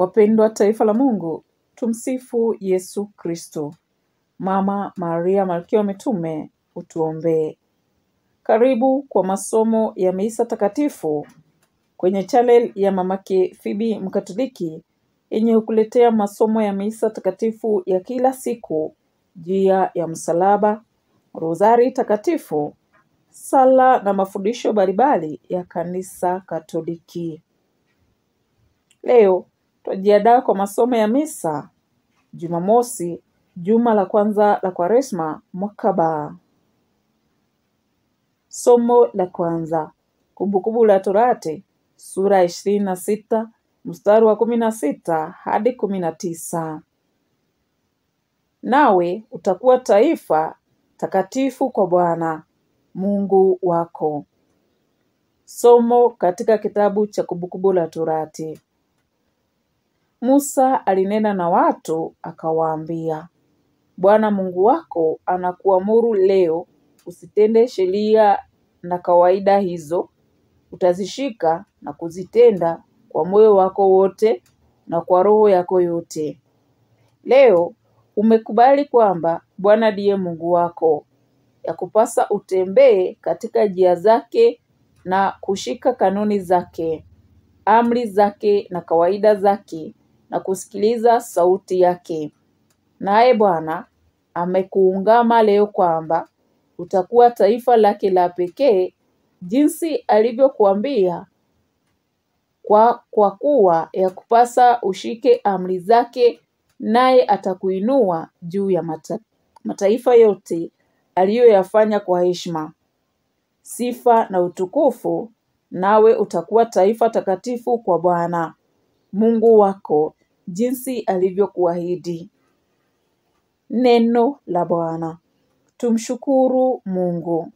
Wapendwa taifa la Mungu, tumsifu Yesu Kristo. Mama Maria Malkia wa Mitume, utuombee. Karibu kwa masomo ya misa takatifu kwenye channel ya mamake Fibi Mkatoliki yenye hukuletea masomo ya misa takatifu ya kila siku, njia ya msalaba, rozari takatifu, sala na mafundisho mbalimbali ya kanisa Katoliki. Leo twajiandaa kwa masomo ya misa Jumamosi, juma la kwanza la Kwaresma mwaka ba. Somo la kwanza, Kumbukumbu la Torati sura ya ishirini na sita mstari wa kumi na sita hadi kumi na tisa. Nawe utakuwa taifa takatifu kwa Bwana Mungu wako. Somo katika kitabu cha Kumbukumbu la Torati. Musa alinena na watu akawaambia, Bwana Mungu wako anakuamuru leo usitende sheria na kawaida hizo, utazishika na kuzitenda kwa moyo wako wote na kwa roho yako yote. Leo umekubali kwamba Bwana ndiye Mungu wako, yakupasa utembee katika njia zake na kushika kanuni zake, amri zake na kawaida zake na kusikiliza sauti yake. Naye Bwana amekuungama leo kwamba utakuwa taifa lake la pekee, jinsi alivyokuambia, kwa, kwa kuwa yakupasa ushike amri zake, naye atakuinua juu ya mata, mataifa yote aliyoyafanya kwa heshima, sifa na utukufu, nawe utakuwa taifa takatifu kwa Bwana Mungu wako, jinsi alivyokuahidi. Neno la Bwana. Tumshukuru Mungu.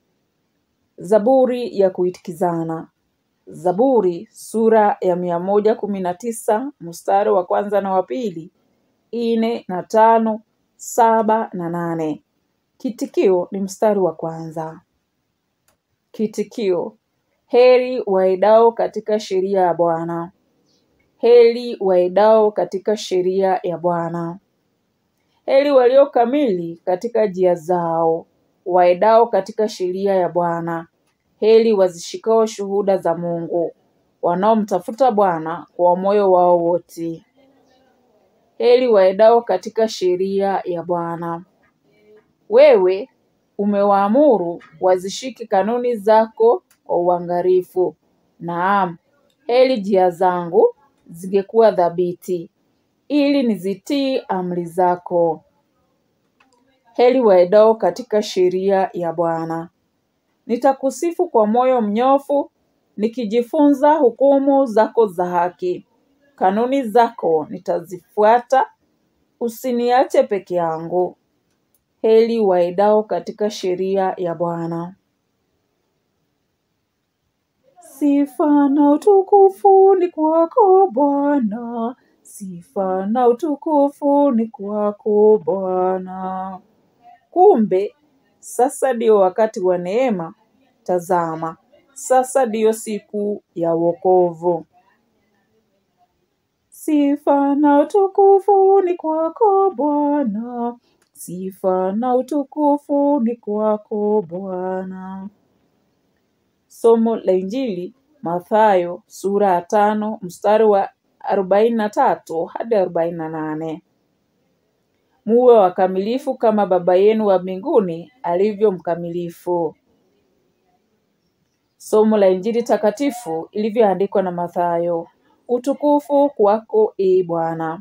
Zaburi ya kuitikizana. Zaburi sura ya mia moja kumi na tisa mstari wa kwanza na wa pili, ine na tano, saba na nane. Kitikio ni mstari wa kwanza. Kitikio: heri waendao katika sheria ya Bwana. Heri waendao katika sheria ya Bwana. Heri walio kamili katika njia zao, waendao katika sheria ya Bwana. Heri wazishikao shuhuda za Mungu, wanaomtafuta Bwana kwa moyo wao wote. Heri waendao katika sheria ya Bwana. Wewe umewaamuru wazishike kanuni zako kwa uangalifu. Naam, heri njia zangu zingekuwa thabiti, ili nizitii amri zako. Heri waendao katika sheria ya Bwana. Nitakusifu kwa moyo mnyofu, nikijifunza hukumu zako za haki. Kanuni zako nitazifuata, usiniache peke yangu. Heri waendao katika sheria ya Bwana. Sifa na utukufu ni kwako Bwana, sifa na utukufu ni kwako Bwana. Kumbe sasa ndio wakati wa neema. Tazama, sasa ndiyo siku ya wokovu. Sifa na utukufu ni kwako Bwana, sifa na utukufu ni kwako Bwana. Somo la Injili Mathayo sura ya tano mstari wa arobaini na tatu hadi arobaini na nane. Muwe wakamilifu kama Baba yenu wa mbinguni alivyo mkamilifu. Somo la Injili takatifu ilivyoandikwa na Mathayo. Utukufu kwako ee Bwana.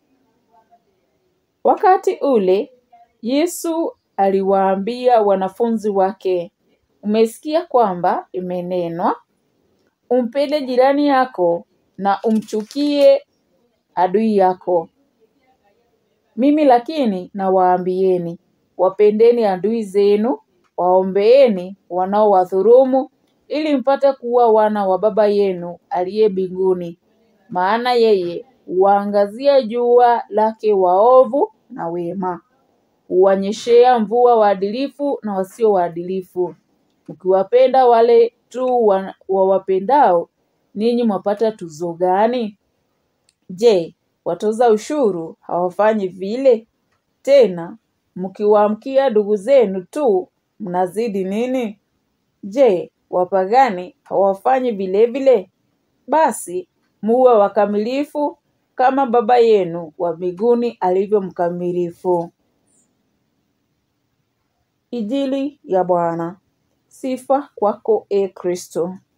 Wakati ule Yesu aliwaambia wanafunzi wake, umesikia kwamba imenenwa, umpende jirani yako na umchukie adui yako. Mimi lakini nawaambieni, wapendeni adui zenu, waombeeni wanaowadhulumu, ili mpate kuwa wana wa Baba yenu aliye mbinguni. Maana yeye huwaangazia jua lake waovu na wema, huwanyeshea mvua waadilifu na wasio waadilifu. Mkiwapenda wale tu wa- wawapendao, ninyi mwapata tuzo gani? Je, watoza ushuru hawafanyi vile? Tena mkiwaamkia ndugu zenu tu mnazidi nini? Je, wapagani hawafanyi vile vile? Basi muwe wakamilifu kama Baba yenu wa mbinguni alivyo mkamilifu. Injili ya Bwana. Sifa kwako e Kristo.